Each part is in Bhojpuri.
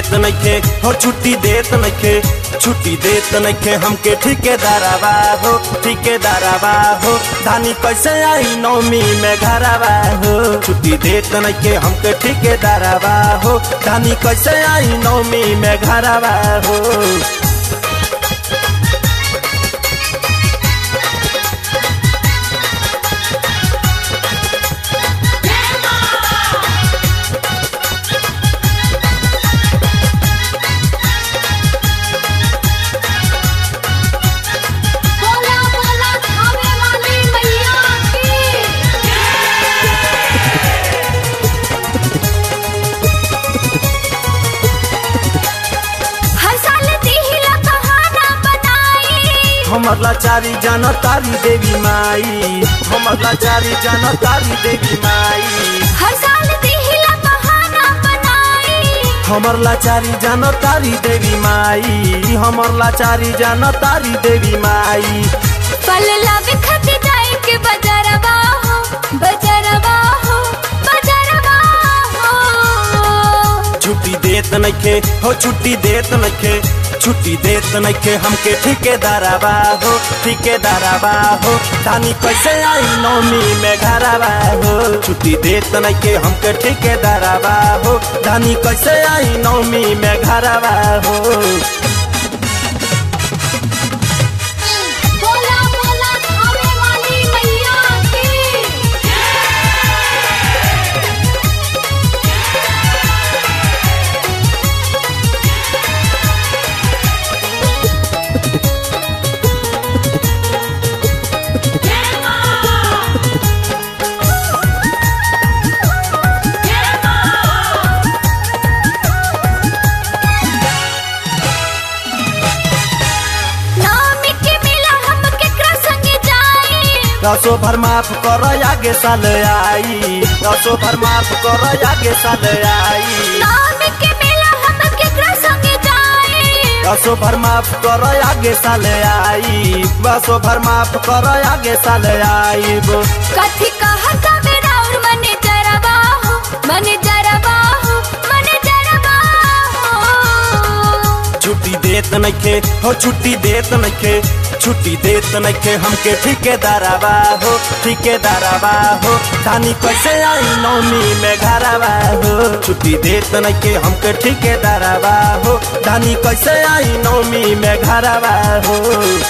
देत नइखे हो छुट्टी देत नइखे छुट्टी देत नइखे हमके ठेकेदारवा हो ठेकेदारवा हो धानी कैसे आई नौमी में घरवा हो छुट्टी देत नइखे हमके ठेकेदारवा हो धानी कैसे आई नौमी में घरवा हो बोला बोला खावे वाली मैया की हर साल दिहिला बहाना बनाई हमर लाचारी जान तारी देवी माई हमर लाचारी जान तारी देवी माई हर साल दिहिला बहाना बनाई हमर लाचारी जान तारी देवी माई हमर लाचारी जान तारी देवी माई फल लावे खाते जाए के बजरवा हो बजरवा हो बजरवा हो छुट्टी देत नइखे हो छुट्टी देत नइखे छुट्टी देत नइखे हमके ठेकेदारवा हो ठेकेदारवा हो धानी कैसे आई नौमी में घरवा हो छुट्टी देत नइखे हमके ठेकेदारवा हो धानी कैसे आई नौमी में घरवा हो बोला बोला खावे वाली मैया की नामी के मिला हम केकरा संगे जाई दसो भर माफ कर आगे साल आई दसो भर माफ कर आगे साल आई नामी के मिला हम केकरा संगे जाई दसो भर माफ कर आगे साल आई बसो भर माफ कर आगे साल आई कथी कहता मेरा और मने जरबा हो मने जरबा हो मने जरबा हो छुट्टी देत नइखे हो छुट्टी देत नइखे छुट्टी देत नइखे हमके ठेकेदारवा हो ठेकेदारवा हो धानी कैसे आई नौमी में घरवा हो छुट्टी देत नइखे हमके ठेकेदारवा हो धानी कैसे आई नौमी में घरवा हो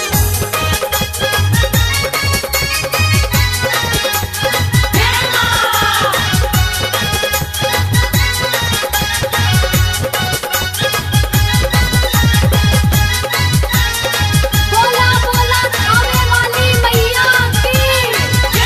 बोला बोला खावे वाली मैया की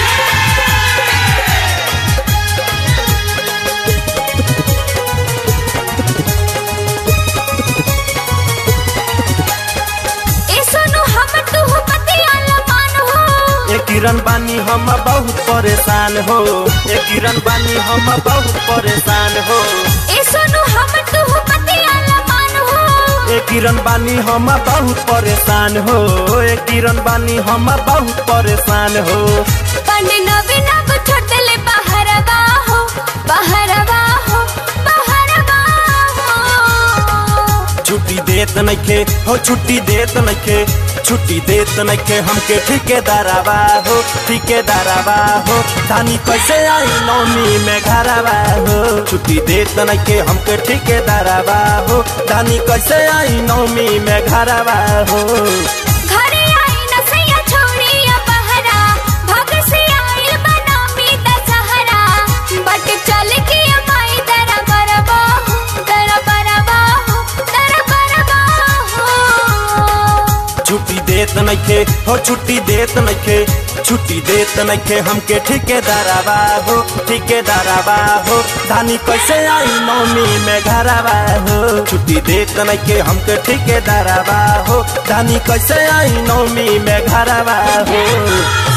ए सुनो हम तू पतिया लमान हो ए किरण बानी हम बहुत परेशान हो ए किरण बानी हम बहुत परेशान हो ए सुनो हम तू पतिया लमान हो ए किरण बानी हम बहुत परेशान हो ए किरण बानी हम बहुत परेशान हो पंड नवी नव छोटले बहरवा हो बहरवा हो बहरवा हो छुट्टी देत नइखे हो छुट्टी देत नइखे छुट्टी देत नइखे हमके ठेकेदारवा हो ठेकेदारवा हो धानी कैसे आई नौमी में घरवा हो छुट्टी देत नइखे हमके ठेकेदारवा हो धानी कैसे आई नौमी में घरवा हो घरे आई न सैया छोड़िया बहरा भग से आइल बनामी दशहरा बट चल के माई दरा बरबा हो दरा बरबा हो दरा बरबा हो छुट्टी देत नइखे हो छुट्टी देत नइखे छुट्टी देत नइखे हमके ठेकेदारवा हो ठेकेदारवा हो धानी कैसे आई नौमी में घरवा हो छुट्टी देत नइखे हमके ठेकेदारवा हो धानी कैसे आई नौमी में घरवा हो